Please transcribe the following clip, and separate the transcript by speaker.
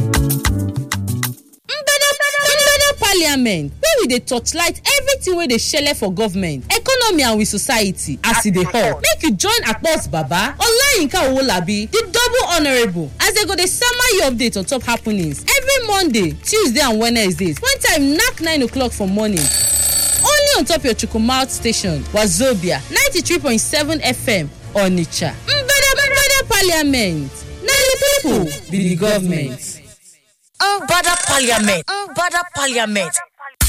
Speaker 1: parliament wey we dey torchlight everything wey dey shele for government economy and we society as e dey hot make you join akpos baba olayinka owolabi di double honourable as dem go dey sama you update on top happenings every monday tuesday and wednesdays when time knack 9 o'clock for morning only on top your chukwumalt station wazobia 93.7 fm onitsha mbada mbada parliament na di pipo be di government.
Speaker 2: Mbada Parliament. Mbada Parliament.